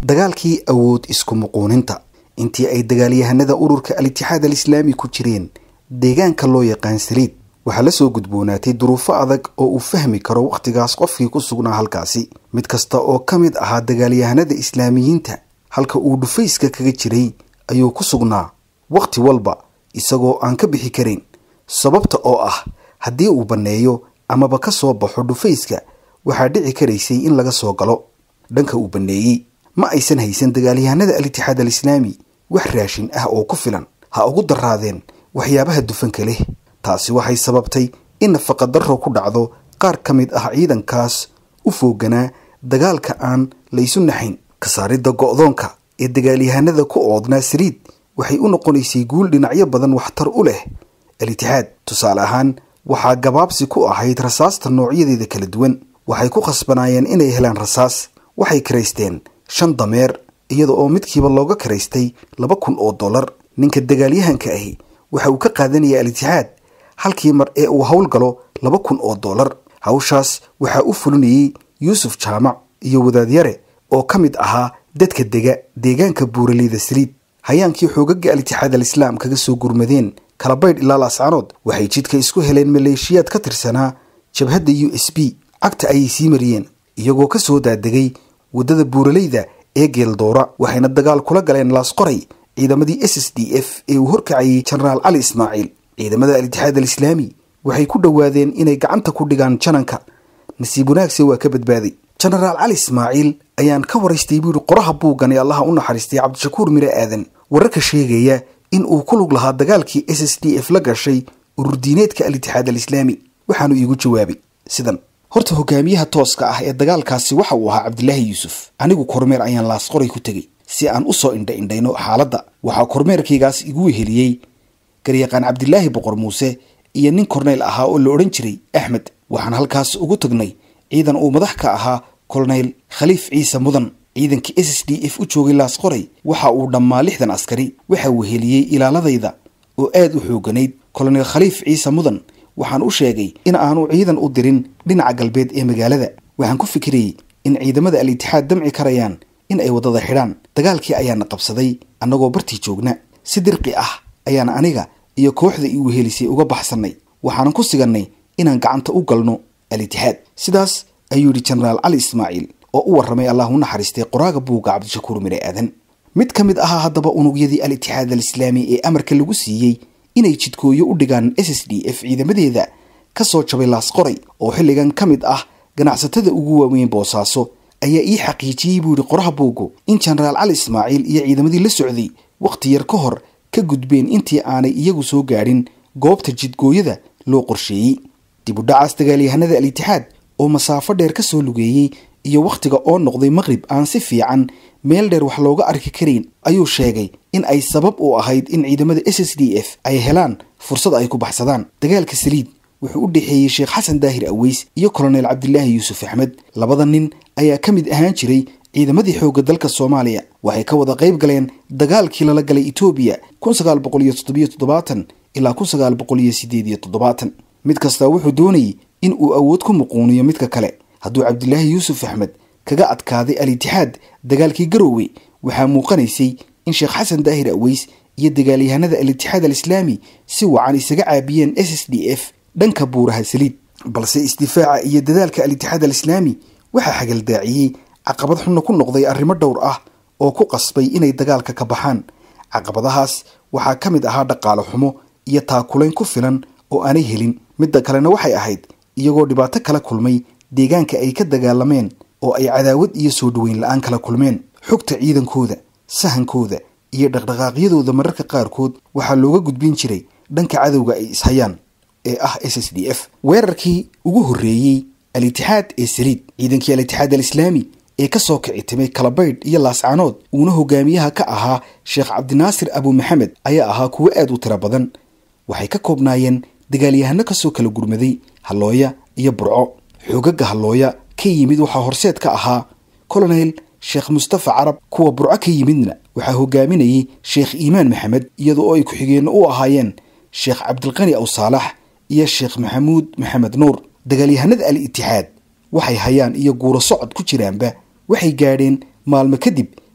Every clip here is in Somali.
dagaalkii awood isku muquuninta intii ay dagaalyahanada ururka al-itixaad al-islaami ku jireen deegaanka loo yaqaan saliid waxaa la soo gudboonaatay duruufo adag oo uu fahmi karo wakhtigaas qofkii ku sugnaa halkaasi mid kasta oo ka mid ahaa dagaalyahanada islaamiyiinta halka uu dhufayska kaga jiray ayuu ku sugnaa wakhti walba isagoo aan ka bixi karin sababta oo ah haddii uu banneeyo amaba ka soo baxo dhufayska waxaa dhici karaysay in laga soo galo dhanka uu banneeyey ma aysan haysan dagaalyahanada al-itixaad al-islaami wax raashin ah oo ku filan ha ugu daraadeen waxyaabaha dufanka leh taasi waxay sababtay in nafaqa darro ku dhacdo qaar ka mid ah ciidankaas u fooganaa dagaalka aan laysu naxayn ka saaridda go'doonka ee dagaalyahanada ku oodnaa saliid waxay u noqonaysay guul dhinacyo badan waxtar u leh al-itixaad tusaale ahaan waxaa gabaabsi ku ahayd rasaasta noocyadeeda kala duwan waxay ku khasbanaayeen inay helaan rasaas waxay karaysteen shan dameer iyada oo midkiiba looga karaystay laba kun oo dollar ninka dagaalyahanka ahi waxa uu ka qaadanaya al-itixaad halkii mar ee uu howlgalo laba kun oo dollar hawshaas waxaa u fulinayey yuusuf jaamac iyo wadaadyare oo ka mid ahaa dadka dega deegaanka buuraleyda saliid hayaankii xoogaga al-itixaad al-islaam kaga soo gurmadeen kalabaydh ilaa laascaanood waxay jidka isku heleen maleeshiyaad ka tirsanaa jabhadda u s b cagta ayay sii mariyeen iyagoo ka soo daadegay waddada buuraleyda ee geeldoora waxayna dagaal kula galeen laasqoray ciidamadii s s d f ee uu horkacayay jenaraal cali ismaaciil ciidamada al-itixaad al-islaami waxay ku dhowaadeen inay gacanta ku dhigaan jananka nasiib wanaagse waa ka badbaaday jenaraal cali ismaaciil ayaan ka waraystay buu yihi qoraha buuggan ee allaha u naxariistay cabdishakuur mire aadan wararka sheegaya in uu ku lug lahaa dagaalkii s s d f la gashay ururdiineedka al-itixaad al-islaami waxaanu iigu jawaabay sidan horta hogaamiyaha tooska ah ee dagaalkaasi waxa uu ahaa cabdilaahi yuusuf anigu kormeer ayaan laasqoray ku tegey si aan u soo indha indhayno xaaladda waxaa kormeerkaygaas igu weheliyey garyaqaan cabdilaahi boqor muuse iyo nin korneyl ahaa oo la odhan jiray axmed waxaan halkaas ugu tagnay ciidan uu madax ka ahaa koloneyl khaliif ciise mudan ciidankii s s d f u joogay laasqoray waxa uu dhammaa lixdan askari waxa weheliyey ilaaladayda oo aad u xooganayd koloneyl khaliif ciise mudan waxaan u sheegay in aanu ciidan u dirin dhinaca galbeed ee magaalada waxaan ku fikirayey in ciidamada al-itixaad damci karayaan in ay waddada xidhaan dagaalkii ayaana qabsaday annagoo bartii joogna si dirqi ah ayaan aniga iyo kooxda ii wehelisay uga baxsannay waxaanan ku sigannay inaan gacanta u galno al-itixaad sidaas ayuu yidhi jenaraal cali ismaaciil oo u warramay allah u naxariistay qoraaga buugga cabdishakuur mire aadan mid ka mid ahaa haddaba unugyadii al-itixaad al-islaami ee amarka lagu siiyey inay jidkooyo u dhigaan s s d f ciidamadeeda ka soo jabay laasqoray oo xilligan ka mid ah ganacsatada ugu waaweyn boosaaso ayaa ii xaqiijiyey buu yihi qoraha buuggu in jenaraal cali ismaaciil iyo ciidamadii la socday wakhti yar ka hor ka gudbeen intii aanay iyagu soo gaadhin goobta jidgooyada loo qorsheeyey dib u dhacaas dagaalyahanada al-itixaad oo masaafo dheer ka soo lugeeyey iyo wakhtiga oo noqday maqrib aan si fiican meel dheer wax looga arki karayn ayuu sheegay in ay sabab u ahayd in ciidamada s s d f ay helaan fursad ay ku baxsadaan dagaalka saliid wuxuu u dhexeeyey sheekh xasan daahir aweys iyo kolonel cabdilaahi yuusuf axmed labada nin ayaa ka mid ahaan jiray ciidamadii xoogga dalka soomaaliya waxay ka wada qayb galeen dagaalkii lala galay etoobiya kun sagaal boqol iyo toddobiyo toddobaatan ilaa kun sagaal boqol iyo sideed iyo toddobaatan mid kasta wuxuu doonayey in uu awood ku muquuniyo midka kale hadduu cabdilaahi yuusuf axmed kaga adkaaday al-itixaad dagaalkii garoowe waxaa muuqanaysay in sheekh xasan daahir aweys iyo dagaalyahanada al-itixaad al-islaami si wacan isaga caabiyeen s s d f dhanka buuraha saliid balse isdifaaca iyo dadaalka al-itixaad al-islaami waxaa xagaldaaciyey caqabad xunna ku noqday arrimo dhowr ah oo ku qasbay inay dagaalka ka baxaan caqabadahaas waxaa ka mid ahaa dhaqaale xumo iyo taakulayn ku filan oo aanay helin midda kalena waxay ahayd iyagoo dhibaato kala kulmay deegaanka ay ka dagaalameen oo ay cadaawad iyo soo dhoweyn la-aan kala kulmeen xogta ciidankooda sahankooda iyo dhaqdhaqaaqyadooda mararka qaarkood waxaa looga gudbin jiray dhanka cadowga ay ishayaan ee ah s s d f weerarkii ugu horreeyey al-itixaad ee saliid ciidankii al-itixaad al-islaami ee ka soo kici timay kalabaydh iyo laascaanood uuna hogaamiyaha ka ahaa sheekh cabdinaasir abu maxamed ayaa ahaa kuwo aad u tiro badan waxay ka koobnaayeen dagaalyahano kasoo kala gurmaday hallooya iyo burco xoogaga hallooya ka yimid waxaa horseed ka ahaa colonel sheekh mustafa carab kuwa burco ka yimidna waxaa hogaaminayay sheekh iimaan maxamed iyadoo oo ay ku-xigeenno u ahaayeen sheekh cabdilqani aw saalax iyo sheekh maxamuud maxamed nuur dagaalyahanada al-itixaad waxay hayaan iyo guuro socod ku jiraanba waxay gaadheen maalmo kadib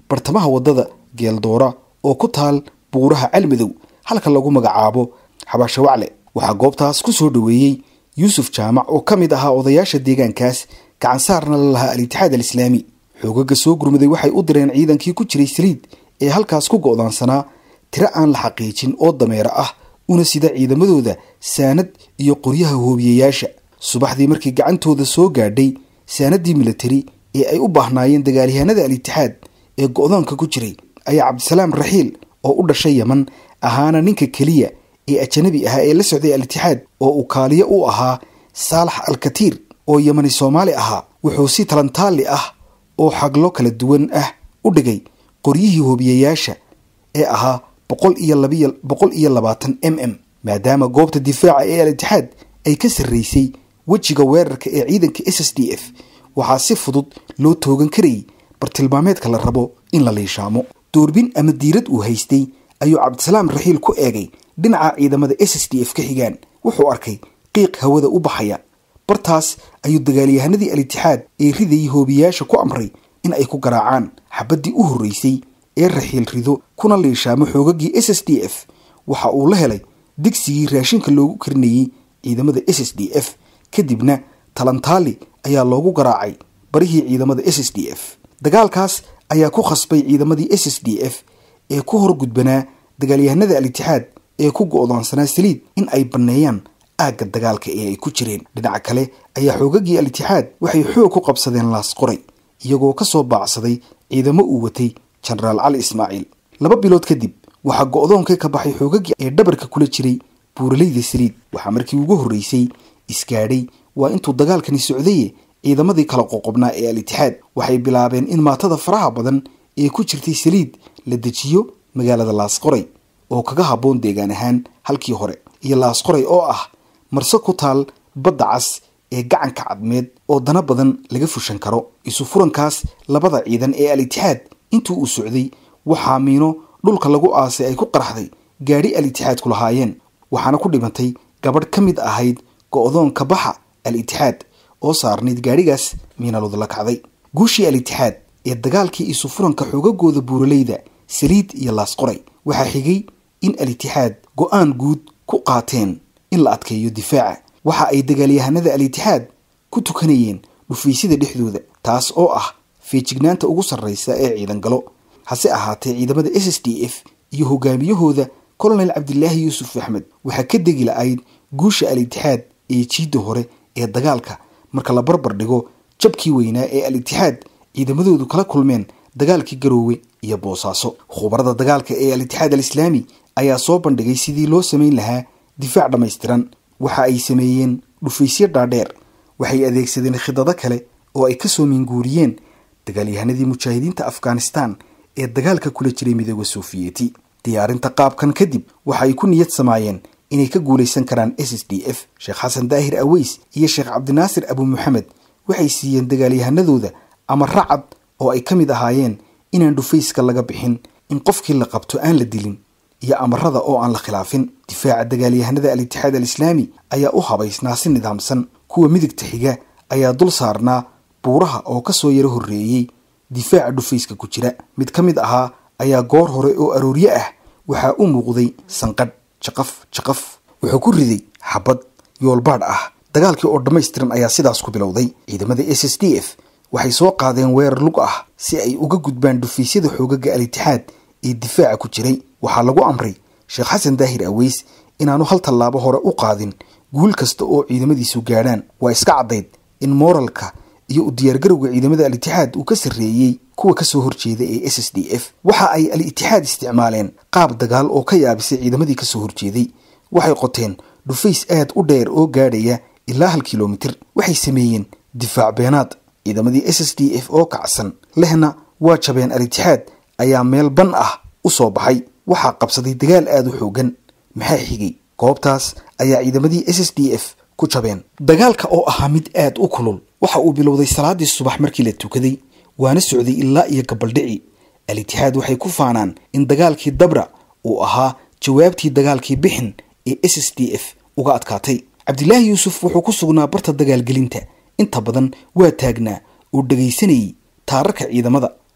bartamaha waddada geeldoora oo ku taal buuraha calmadow halka lagu magacaabo xabaasho wacle waxaa goobtaas ku soo dhoweeyey yuusuf jaamac oo ka mid ahaa odayaasha deegaankaas gacansaarna la lahaa al-itixaad alislaami xoogaga soo gurmaday waxay u direen ciidankii ku jiray saliid ee halkaas ku go'daansanaa tiro aan la xaqiijin oo dameero ah una sida ciidamadooda saanad iyo qoryaha hoobiyayaasha subaxdii markii gacantooda soo gaadhay saanadii militari ee ay u baahnaayeen dagaalyahanada al-itixaad ee go'doonka ku jiray ayaa cabdisalaam raxiil oo u dhashay yeman ahaana ninka keliya ee ajanabi ahaa ee la socday al-itixaad oo uu kaaliyo u ahaa saalax alkatiir oo yemani soomaali ahaa wuxuu si talantaalli ah oo xaglo kala duwan ah u dhigay qoryihii hoobiyayaasha ee ahaa boqol iyo labiy boqol iyo labaatan m m maadaama goobta difaaca ee al-itixaad ay ka sarraysay wejiga weerarka ee ciidanka s s d f waxaa si fudud loo toogan karayay bartilmaameedka la rabo in la liishaamo doorbin ama diirad uu haystay ayuu cabdisalaam raxiil ku eegay dhinaca ciidamada s s d f ka xigaan wuxuu arkay qiiq hawada u baxaya bartaas ayuu dagaalyahanadii al-itixaad ee ridayay hoobiyayaasha ku amray in ay ku garaacaan xabaddii u horreysay ee raxiil rido kuna liishaamo xoogagii s s d f waxa uu la helay digsigii raashinka loogu karinayey ciidamada s s d f kadibna talantaali ayaa loogu garaacay barihii ciidamada s s d f dagaalkaas ayaa ku khasbay ciidamadii s s d f ee ku hor gudbanaa dagaalyahanada al-itixaad ee ku go'doonsanaa saliid in ay banneeyaan aagga dagaalka ee ay ku jireen dhinaca kale ayaa xoogagii al-itixaad waxay xoog ku qabsadeen laas qoray iyagoo ka soo baacsaday ciidamo uu watay jenaraal cali ismaaciil laba bilood kadib waxaa go'doonkii ka baxay xoogagii ee dhabarka kula jiray buuralayda saliid waxaa markii ugu horreysay isgaadhay waa intuu dagaalkani socdaye ciidamadii kala qoqobnaa ee al-itixaad waxay bilaabeen in maatada faraha badan ee ku jirtay saliid la dejiyo magaalada laasqoray oo kaga habboon deegaan ahaan halkii hore iyo laasqoray oo ah marse ku taal badda cas ee gacanka cadmeed oo dana badan laga fushan karo isu furankaas labada ciidan ee al-itixaad intuu uu socday waxaa miino dhulka lagu aasay ay ku qaraxday gaadhi al-itixaadku lahaayeen waxaana ku dhimantay gabadh ka mid ahayd go'doonka baxa al-itixaad oo saarnayd gaadhigaas miinalood la kacday guushii al-itixaad ee dagaalkii isu furanka xoogagooda buuralayda saliid iyo laasqoray waxaa xigay in al-itixaad go'aan guud ku qaateen in la adkeeyo difaaca waxa ay dagaalyahanada al-itixaad ku tukanayeen dhufaysyada dhexdooda taas oo ah feejignaanta ugu sarraysa ee ciidan galo hase ahaatee ciidamada s s d f iyo hogaamiyahooda colonel cabdilaahi yuusuf axmed waxaa ka degi la-ayd guusha al-itixaad ee jiidda hore ee dagaalka marka la barbar dhigo jabkii weynaa ee al-itixaad ciidamadoodu kala kulmeen dagaalkii garoowe iyo boosaaso khubarada dagaalka ee al-itixaad al-islaami ayaa soo bandhigay sidii loo samayn lahaa difaac dhammaystiran waxa ay sameeyeen dhufaysyo dhaadheer waxay adeegsadeen khidado kale oo ay kasoo minguuriyeen dagaalyahanadii mujaahidiinta afghanistan ee dagaalka kula jiray midooda sofiyeeti diyaarinta qaabkan kadib waxa ay ku niyad samaayeen inay ka guulaysan karaan s s d f sheekh xasan daahir aweys iyo sheekh cabdinaasir abu maxamed waxay siiyeen dagaalyahanadooda ama racad oo ay ka mid ahaayeen inaan dhufayska laga bixin in qofkii la qabto aan la dilin iyo amarada oo aan la khilaafin difaaca dagaalyahanada al-itixaad al-islaami ayaa u habaysnaa si nidaamsan kuwa midigta xiga ayaa dul saarnaa buuraha oo kasoo yaro horreeyey difaaca dhufayska ku jira mid ka mid ahaa ayaa goor hore oo aroorye ah waxaa u muuqday sanqadh jaqaf jaqaf wuxuu ku riday xabad yoolbaadh ah dagaalkii oo dhammaystiran ayaa sidaas ku bilowday ciidamada s s d f waxay soo qaadeen weerar lug ah si ay uga gudbaan dhufaysyada xoogaga al-itixaad ee difaaca ku jiray waxaa lagu amray sheekh xasan daahir aweys inaanu hal tallaabo hore u qaadin guul kasta oo ciidamadiisu gaadhaan waa iska caddayd in mooralka iyo u diyaargarowga ciidamada al-itixaad uu ka sarreeyey kuwa kasoo horjeeda ee s s d f waxa ay al-itixaad isticmaaleen qaab dagaal oo ka yaabisay ciidamadii kasoo horjeeday waxay qoteen dhufays aad u dheer oo gaadhaya ilaa hal kilomitir waxay sameeyeen difaac beenaad ciidamadii s s d f oo kacsan lehna waa jabeen al-itixaad ayaa meel ban ah u soo baxay waxaa qabsaday dagaal aada u xoogan maxaa xigay goobtaas ayaa ciidamadii s s d f ku jabeen dagaalka oo ahaa mid aad u kulul waxa uu bilowday salaadii subax markii la tukaday waana socday ilaa iyo gabaldhici al-itixaad waxay ku faanaan in dagaalkii dabra uu ahaa jawaabtii dagaalkii bixin ee s s d f uga adkaatay cabdilaahi yuusuf wuxuu ku sugnaa barta dagaalgelinta inta badan waa taagnaa oo dhegaysanayay taararka ciidamada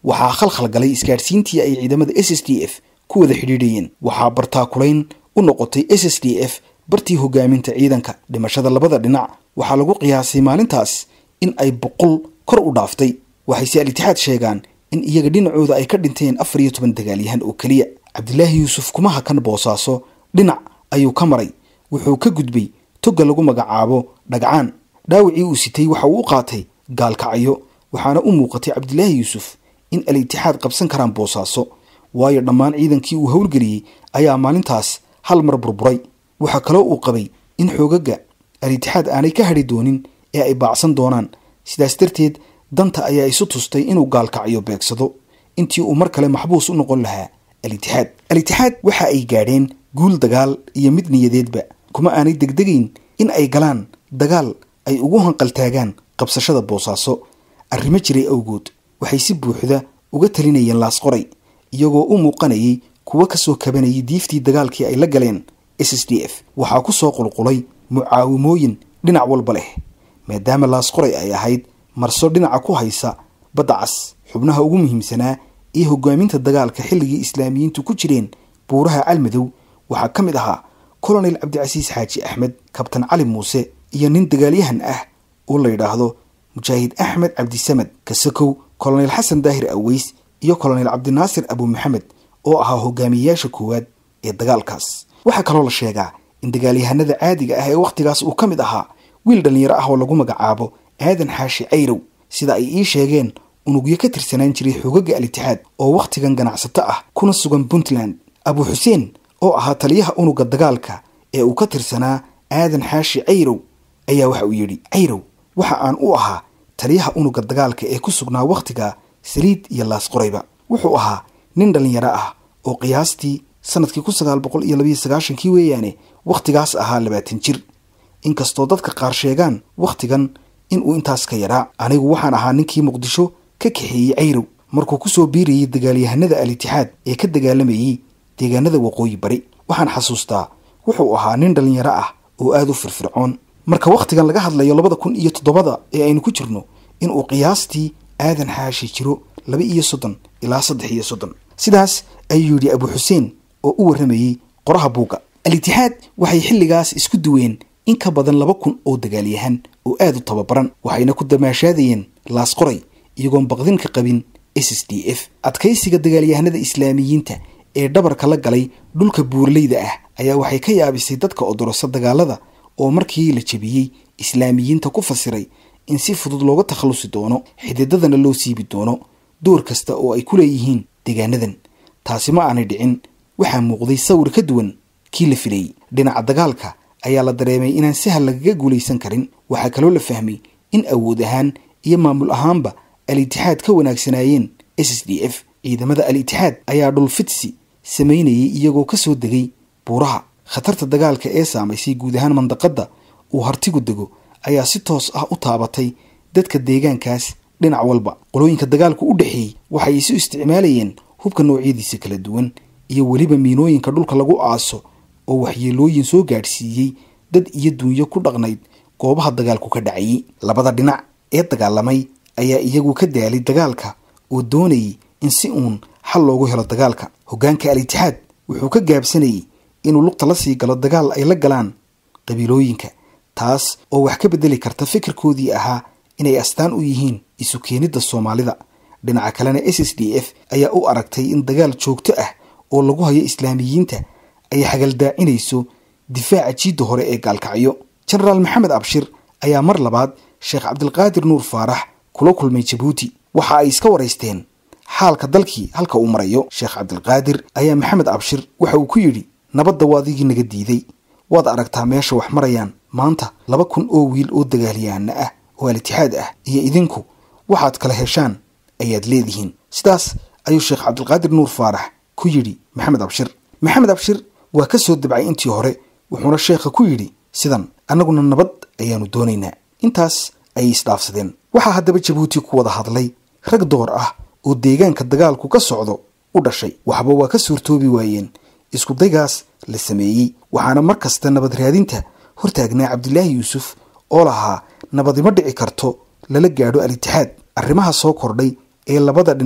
waxaa khalkhal galay isgaadhsiintii ay ciidamada s s d f ku wada xidhiidhayeen waxaa bartaakulayn u noqotay s s d f bartii hogaaminta ciidanka dhimashada labada dhinac waxaa lagu qiyaasay maalintaas in ay boqol kor u dhaaftay waxayse al-itixaad sheegaan in iyaga dhinacooda ay ka dhinteen afar iyo toban dagaalyahan oo keliya cabdilaahi yuusuf kuma hakan boosaaso dhinac ayuu ka maray wuxuu ka gudbay togga lagu magacaabo dhagcaan dhaawacii uu sitay waxa uu u qaatay gaalkacyo waxaana u muuqatay cabdilaahi yuusuf in al-itixaad qabsan karaan boosaaso waayo dhammaan ciidankii uu howlgeliyey ayaa maalintaas hal mar burburay waxaa kaloo uu qabay in xoogaga al-itixaad aanay ka hadhi doonin ee ay baacsan doonaan sidaas darteed danta ayaa isu tustay inuu gaalkacyo beegsado intii uu mar kale maxbuus u noqon lahaa al-itixaad al-itixaad waxa ay gaadheen guul dagaal iyo mid niyadeedba kuma aanay degdegayn in ay galaan dagaal ay ugu hanqaltaagaan qabsashada boosaaso arrimo jiray awgood waxay si buuxda uga talinayeen laasqoray iyagoo u muuqanayay kuwa kasoo kabanayay diiftii dagaalkii ay la galeen s s d f waxaa ku soo qulqulay mucaawimooyin dhinac walba leh maadaama laasqoray ay ahayd marso dhinaca ku haysa badda cas xubnaha ugu muhiimsanaa ee hogaaminta dagaalka xilligii islaamiyiintu ku jireen buuraha calmadow waxaa ka mid ahaa colonel cabdicasiis xaaji axmed kabtan cali muuse iyo nin dagaalyahan ah oo la yidhaahdo mujaahid axmed cabdisamad kasakow colonel xasan daahir aweys iyo colonel cabdinaasir abu maxamed oo ahaa hogaamiyeyaasha koowaad ee dagaalkaas waxaa kaloo la sheegaa in dagaalyahanada caadiga ah ee wakhtigaas uu ka mid ahaa wiil dhallinyaro ah oo lagu magacaabo aadan xaashi cayrow sida ay ii sheegeen unugyo ka tirsanaan jiray xoogaga al-itixaad oo wakhtigan ganacsato ah kuna sugan puntland abu xuseen oo ahaa taliyaha unuga dagaalka ee uu ka tirsanaa aadan xaashi cayrow ayaa waxa uu yidhi cayrow waxa aan u ahaa taliyaha unuga dagaalka ee ku sugnaa wakhtiga saliid iyo laasqorayba wuxuu ahaa nin dhallinyaro ah oo qiyaastii sanadkii kun sagaal boqol iyo labayo sagaashankii weeyaane wakhtigaas ahaa labaatan jir inkastoo dadka qaar sheegaan wakhtigan inuu intaas ka yaraa anigu waxaan ahaa ninkii muqdisho ka kaxeeyey cayrow markuu kusoo biirayay dagaalyahanada al-itixaad ee ka dagaalamayey deegaanada waqooyi bari waxaan xasuustaa wuxuu ahaa nin dhallinyaro ah oo aada u firfircoon marka wakhtigan laga hadlayo labada kun iyo toddobada ee aynu ku jirno inuu qiyaastii aadan xaashi jiro laba iyo soddon ilaa saddex iyo soddon sidaas ayuu yidhi abu xuseen oo u warramayey qoraha buugga al-itixaad waxay xilligaas isku duween in ka badan laba kun oo dagaalyahan oo aada u tababaran waxayna ku damaashaadayeen laasqoray iyagoon baqdin ka qabin s s d f adkaysiga dagaalyahanada islaamiyiinta ee dhabarka la galay dhulka buurleyda ah ayaa waxay ka yaabisay dadka odorosa dagaalada oo markii la jebiyey islaamiyiinta ku fasiray in si fudud looga takhallusi doono xididadana loo siibi doono door kasta oo ay ku leeyihiin deegaanadan taasi ma aanay dhicin waxaa muuqday sawir ka duwan kii la filayey dhinaca dagaalka ayaa la dareemay inaan sahal lagaga guulaysan karin waxaa kaloo la fahmay in awood ahaan iyo maamul ahaanba al-itixaad ka wanaagsanaayeen s s d f ciidamada al-itixaad ayaa dhulfidsi samaynayay iyagoo ka soo degay buuraha khatarta dagaalka ee saamaysay guud ahaan mandaqadda uu hartigu dego ayaa si toos ah u taabatay dadka deegaankaas dhinac walba qolooyinka dagaalku u dhexeeyey waxay isu isticmaalayeen hubka noocyadiisa kala duwan iyo weliba miinooyinka dhulka lagu aaso oo waxyeelooyin soo gaadhsiiyey dad iyo duunyo ku dhaqnayd goobaha dagaalku ka dhacayay labada dhinac ee dagaalamay ayaa iyagu ka daalay dagaalka oo doonayay in si uun xal loogu helo dagaalka hoggaanka al-itixaad wuxuu ka gaabsanayay inuu lugta la sii galo dagaal ay la galaan qabiilooyinka taas oo wax ka beddeli karta fikirkoodii ahaa inay astaan u yihiin isu keenidda soomaalida dhinaca kalena s s d f ayaa u aragtay in dagaal joogto ah oo lagu hayo islaamiyiinta ay xagaldaacinayso difaaca jiidda hore ee gaalkacyo jenaraal maxamed abshir ayaa mar labaad sheekh cabdilqaadir nuur faarax kula kulmay jabuuti waxa ay iska waraysteen xaalka dalkii halka uu marayo sheekh cabdilqaadir ayaa maxamed abshir waxa uu ku yidhi nabadda waa adigii naga diiday waad aragtaa meesha wax marayaan maanta laba kun oo wiil oo dagaalyahanna ah oo al-itixaad ah iyo idinku waxaad kala heshaan ayaad leedihiin sidaas ayuu sheekh cabdilqaadir nuur faarax ku yidhi maxamed abshir maxamed abshir waa ka soo dabcay intii hore wuxuuna sheekha ku yidhi sidan annaguna nabad ayaanu doonaynaa intaas ayay isdhaafsadeen waxaa haddaba jabuuti ku wada hadlay rag door ah oo deegaanka dagaalku ka socdo u dhashay waxba waa ka suurtoobi waayeen iskudaygaas la sameeyey waxaana mar kasta nabad raadinta hortaagnaa cabdilaahi yuusuf oo lahaa nabadima dhici karto lala gaadho al-itixaad arrimaha soo kordhay ee labada dhinac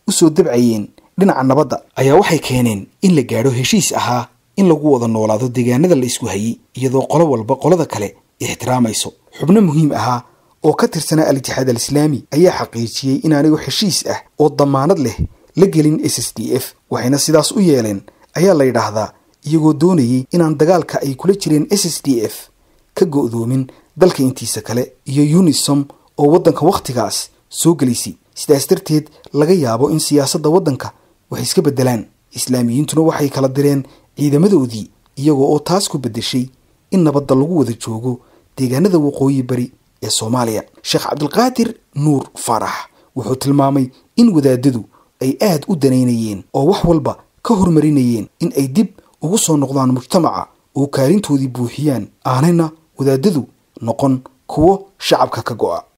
usoo dabcayeen dhinaca nabadda ayaa waxay keeneen in la gaadho heshiis ahaa in lagu wada noolaado deegaanada la isku hayay iyadoo qolo walba qolada kale ixtiraamayso xubno muhiim ahaa oo ka tirsanaa al-itixaad al-islaami ayaa xaqiijiyey inaanigu heshiis ah oo damaanad leh la gelin s s d f waxayna sidaas u yeeleen ayaa la yidhaahdaa iyagoo doonayay inaan dagaalka ay kula jireen s s d f ka go'doomin dalka intiisa kale iyo unisom oo waddanka wakhtigaas soo gelaysay sidaas darteed laga yaabo in siyaasadda waddanka wax iska beddelaan islaamiyiintuna waxay kala direen ciidamadoodii iyagoo oo taas ku beddeshay in nabadda lagu wada joogo deegaanada waqooyi bari ee soomaaliya sheekh cabdilqaadir nuur faarax wuxuu tilmaamay in wadaadadu ay aad u danaynayeen oo wax walba ka hormarinayeen in ay dib ugu soo noqdaan mujtamaca oo kaalintoodii buuxiyaan aanayna wadaadadu noqon kuwo shacabka ka go'a